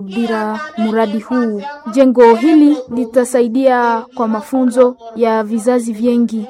bila mradi huu. Jengo hili litasaidia kwa mafunzo ya vizazi vingi.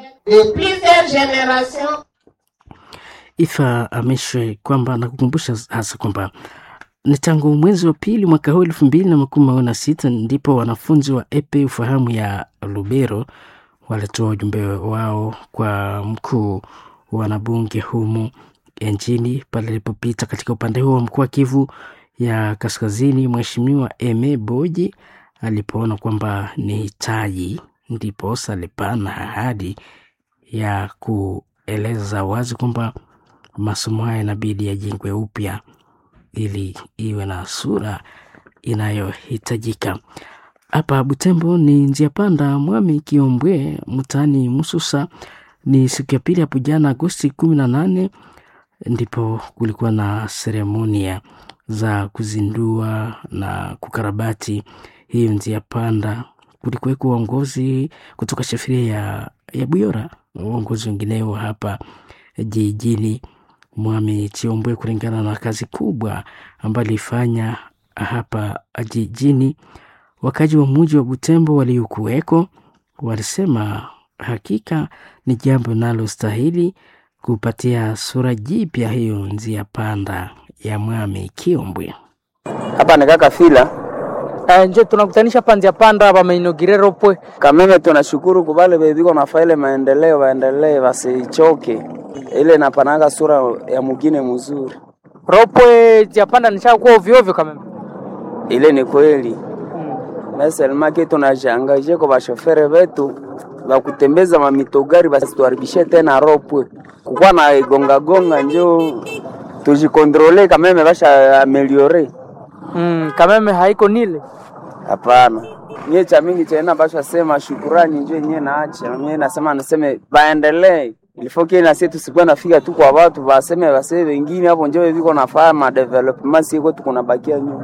Ifa ameshwe kwamba na kukumbusha hasa kwamba ni tangu mwezi wa pili mwaka huu elfu mbili na makumi mawili na sita ndipo wanafunzi wa epe ufahamu ya Lubero walitoa ujumbe wao kwa mkuu wa wanabunge humu nchini pale alipopita katika upande huo wa mkoa wa Kivu ya Kaskazini. Mheshimiwa Eme Boji alipoona kwamba ni hitaji, ndipo salipana ahadi ya kueleza wazi kwamba masomo haya inabidi yajengwe upya ili iwe na sura inayohitajika. Hapa Butembo ni njia panda Mwami Kiombwe mtaani Mususa. Ni siku ya pili hapo jana Agosti kumi na nane ndipo kulikuwa na seremonia za kuzindua na kukarabati hiyo njia panda. Kulikuweko uongozi kutoka shafiria ya, ya Buyora, uongozi wengineo hapa jijini Mwami Chiombwe, kulingana na kazi kubwa ambayo alifanya hapa jijini. Wakaji wa muji wa Butembo waliokuweko walisema hakika ni jambo linalostahili kupatia sura jipya hiyo njia panda ya Mwami Kiombwe. Hapa ni kaka fila Uh, nje tunakutanisha panzia panda bamainogirero pwe kameme. Tunashukuru kubale bebiko nafa ile maendeleo, waendelee wasichoke, ile napanaga sura ya mugine mzuri. ropwe zia panda nishakuwa ovyo ovyo kameme. Ile ni kweli meselmake tunajangaje kwa bashofere betu bakutembeza mamitogari basituharibishe tena ropwe kukuwa na igonga gonga, njo tujikontrole kameme, basha ameliore Mm, kameme haiko nile Hapana, mie cha mingi chena basha sema shukurani njo yenyewe naacha mie nasema naseme baendelee ilifoke na sisi tusikuwa nafika tu kwa watu baseme baseme wengine hapo njo viko nafaa ma development siko tuko bakia nyuma.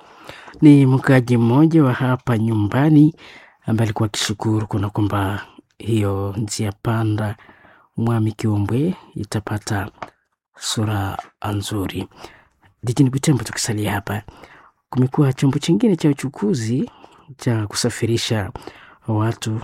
Ni mkaji mmoja wa hapa nyumbani ambaye alikuwa akishukuru kuna kwamba hiyo njia panda Mwami Kiombwe itapata sura nzuri. Jijini Butembo, tukisalia hapa, kumekuwa chombo chingine cha uchukuzi cha kusafirisha watu,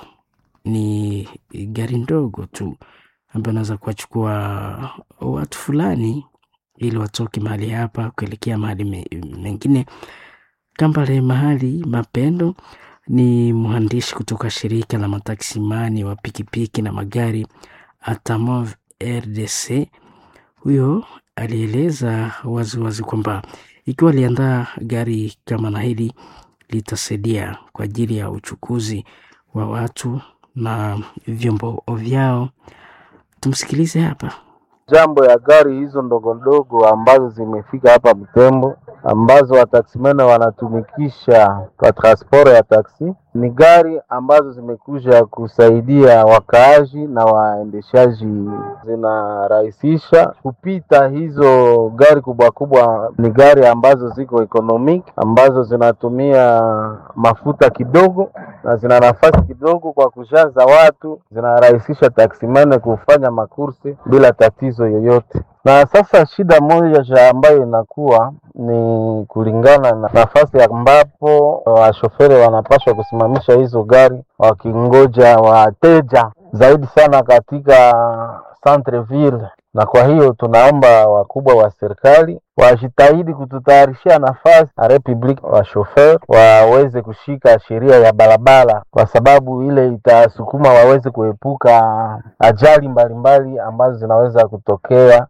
ni gari ndogo tu ambayo inaweza kuwachukua watu fulani ili watoke mahali hapa kuelekea mahali me- mengine. Kambale Mahali Mapendo ni mhandisi kutoka shirika la mataksimani wa pikipiki na magari Atamov RDC. Huyo alieleza waziwazi kwamba ikiwa aliandaa gari kama na hili litasaidia kwa ajili ya uchukuzi wa watu na vyombo vyao. Tumsikilize hapa. jambo ya gari hizo ndogo ndogo ambazo zimefika hapa Butembo ambazo wataksimene wanatumikisha kwa transport ya taksi ni gari ambazo zimekuja kusaidia wakaaji na waendeshaji, zinarahisisha kupita. Hizo gari kubwa kubwa ni gari ambazo ziko economic, ambazo zinatumia mafuta kidogo na zina nafasi kidogo kwa kujaza watu, zinarahisisha taksimene kufanya makursi bila tatizo yoyote. Na sasa shida moja ambayo inakuwa ni kulingana na nafasi ambapo washoferi wanapaswa kusimamisha hizo gari wakingoja wateja zaidi sana katika centre ville, na kwa hiyo tunaomba wakubwa wa serikali wajitahidi kututayarishia nafasi na republic wa shofer waweze kushika sheria ya barabara, kwa sababu ile itasukuma waweze kuepuka ajali mbalimbali ambazo zinaweza kutokea.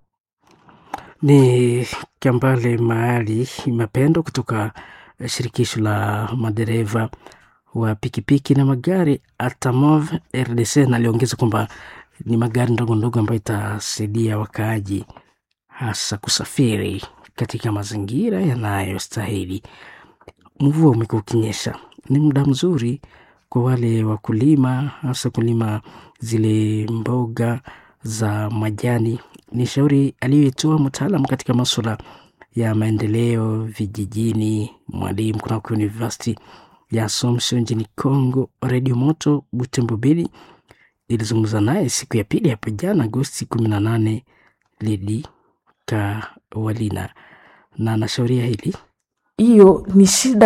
Ni Kambale Mahali Mapendo kutoka shirikisho la madereva wa pikipiki na magari Atamov RDC, na aliongeza kwamba ni magari ndogo ndogo ambayo itasaidia wakaaji hasa kusafiri katika mazingira yanayostahili. Mvua umekuwa ukinyesha, ni muda mzuri kwa wale wakulima, hasa kulima zile mboga za majani. Ni shauri aliyoitoa mtaalam katika masuala ya maendeleo vijijini, mwalimu kunako University ya Assumption nchini Congo. Redio Moto Butembo Bili ilizungumza naye siku ya pili hapo jana Agosti kumi na nane Lidi Kawalina na anashauria hili hiyo ni shida